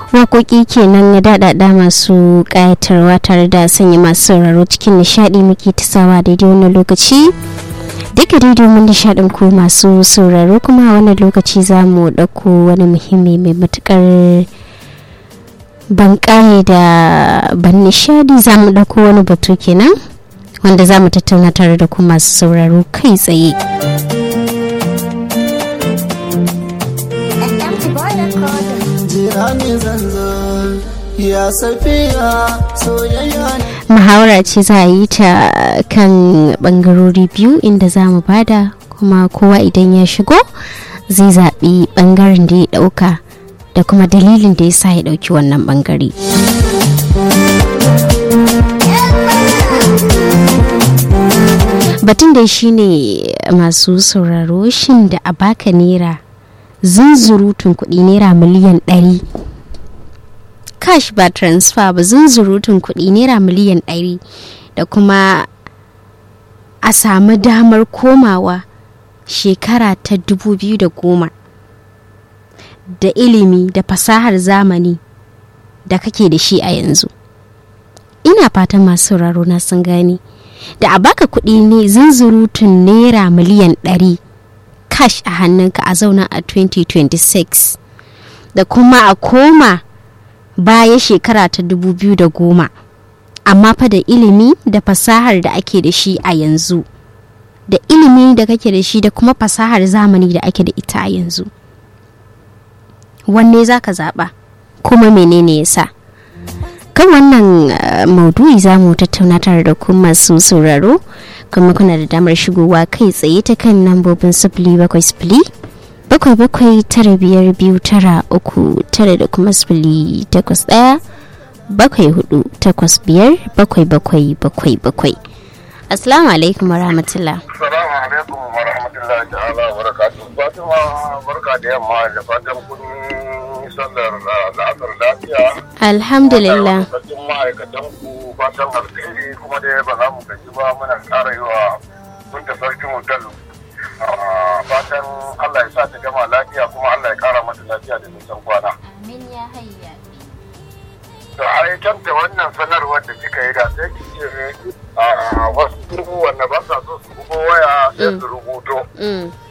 waƙoƙi kenan ya daɗaɗa masu ƙayatarwa tare da sanya masu sauraro cikin nishaɗi muke tasawa daidai wannan lokaci duka daidai mun nishaɗin ku masu sauraro kuma a wannan lokaci za mu ɗauko wani muhimmi mai matuƙar ban da ban nishaɗi za mu ɗauko wani batu kenan wanda za mu tattauna tare da ku masu sauraro kai tsaye. Muhawara ce za a yi ta kan bangarori biyu inda za mu bada kuma kowa idan ya shigo zai zaɓi bangaren da ya ɗauka da kuma dalilin da ya sa ya ɗauki wannan bangare. Batun da shi ne masu sauraro shin da a baka naira zunzurutun kuɗi naira miliyan ɗari cash ba transfer ba zunzurutun kuɗi naira miliyan ɗari da kuma a samu damar komawa shekara ta dubu biyu da goma da ilimi da fasahar zamani da kake da shi a yanzu ina fatan masu sauraro na sun gane da a baka kuɗi ne zunzurutun naira miliyan ɗari cash a hannunka a zauna a 2026 da kuma a koma baya shekara ta 2010 amma fa da ilimi da fasahar da ake da shi a yanzu da ilimi da kake da shi da kuma fasahar zamani da ake da ita a yanzu wanne za ka zaɓa kuma menene ya sa kan wannan uh, maudu'i za mu tattauna tare da ku masu sauraro kuma kuna da damar shigowa kai tsaye ta kan lambobin sifili bakwai sifili bakwai bakwai tara biyar biyu tara uku tara da kuma sifili takwas ɗaya bakwai hudu takwas biyar bakwai bakwai bakwai bakwai assalamu alaikum wa rahmatullah assalamu alaikum wa rahmatullahi ta'ala wa barakatuh fatima barka da yamma da fatan kun sallar la'asar lafiya alhamdulillah cikin ma'aikatan ku fatan alkhairi kuma dai ba za mu gaji ba muna ƙara yi wa mun da sarkin hotel fatan Allah ya sa ta gama lafiya kuma Allah ya kara mata lafiya da nisan kwana. Amin ya hayya. To ai kanta wannan sanarwar da kika yi da sai ki ce a wasu wanda ba sa so su bugo waya sai su rubuto.